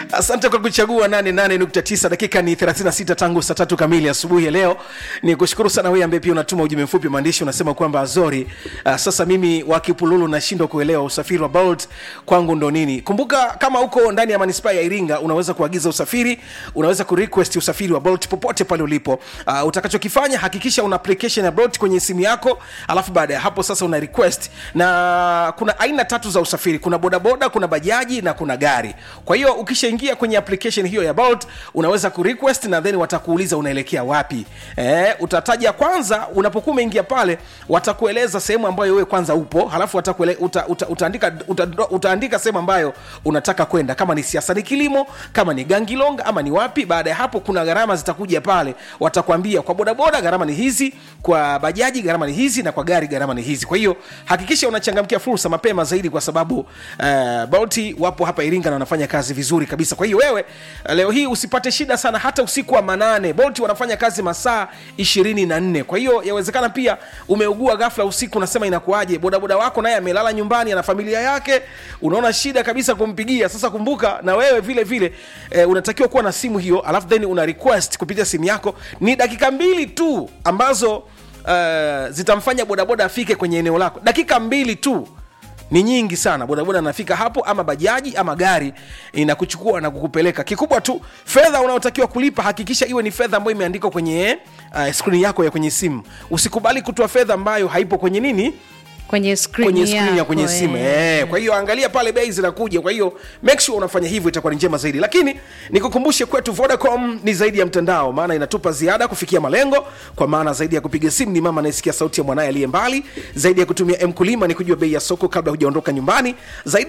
asante kwa kuchagua 88.9 dakika ni 36 tangu saa tatu kamili asubuhi ya leo ni kushukuru sana wewe ambaye pia unatuma ujumbe mfupi maandishi unasema kwamba azori uh, sasa mimi wakipululu nashindwa kuelewa usafiri wa bolt kwangu ndo nini kumbuka kama uko ndani ya manispaa ya iringa unaweza kuagiza usafiri unaweza kurequest usafiri wa bolt popote pale ulipo uh, utakachokifanya hakikisha una application ya bolt kwenye simu yako alafu baada ya hapo sasa una request na kuna aina tatu za usafiri kuna bodaboda kuna bajaji na kuna gari kwa hiyo ukishaingia kwenye application hiyo ya bolt unaweza kurequest na then watakuuliza unaelekea wapi eh, utataja kwanza unapokuwa umeingia pale watakueleza sehemu ambayo wewe kwanza upo halafu watakuele, uta, uta, utaandika, uta, utaandika sehemu ambayo unataka kwenda kama ni siasa ni kilimo kama ni gangilong ama ni wapi baada ya hapo kuna gharama zitakuja pale watakwambia kwa bodaboda gharama ni hizi kwa bajaji gharama ni hizi na kwa gari gharama ni hizi kwa hiyo hakikisha unachangamkia fursa mapema zaidi kwa sababu uh, bolti wapo hapa iringa na wanafanya kazi vizuri kabisa kwa hiyo wewe uh, leo hii usipate shida sana hata usiku wa manane bolti wanafanya kazi masaa ishirini na nne kwa hiyo yawezekana pia umeugua ghafla usiku unasema inakuaje bodaboda wako naye amelala nyumbani ana familia yake unaona shida kabisa kumpigia sasa kumbuka na wewe vile vile eh, unatakiwa kuwa na simu hiyo alafu then una request kupitia simu yako ni dakika mbili tu ambazo uh, zitamfanya bodaboda afike kwenye eneo lako dakika mbili tu ni nyingi sana bodaboda anafika hapo ama bajaji ama gari inakuchukua na kukupeleka kikubwa tu fedha unaotakiwa kulipa hakikisha iwe ni fedha ambayo imeandikwa kwenye uh, skrini yako ya kwenye simu usikubali kutoa fedha ambayo haipo kwenye nini kwenye skrini kwenye skrini ya yako, kwenye simu eh. eh. kwa hiyo angalia pale bei zinakuja kwa hiyo make sure unafanya hivyo itakuwa ni njema zaidi lakini nikukumbushe kwetu vodacom ni zaidi ya mtandao maana inatupa ziada kufikia malengo kwa maana zaidi ya kupiga simu ni mama anayesikia sauti ya mwanaye aliye mbali zaidi ya kutumia mkulima ni kujua bei ya soko kabla hujaondoka nyumbani zaidi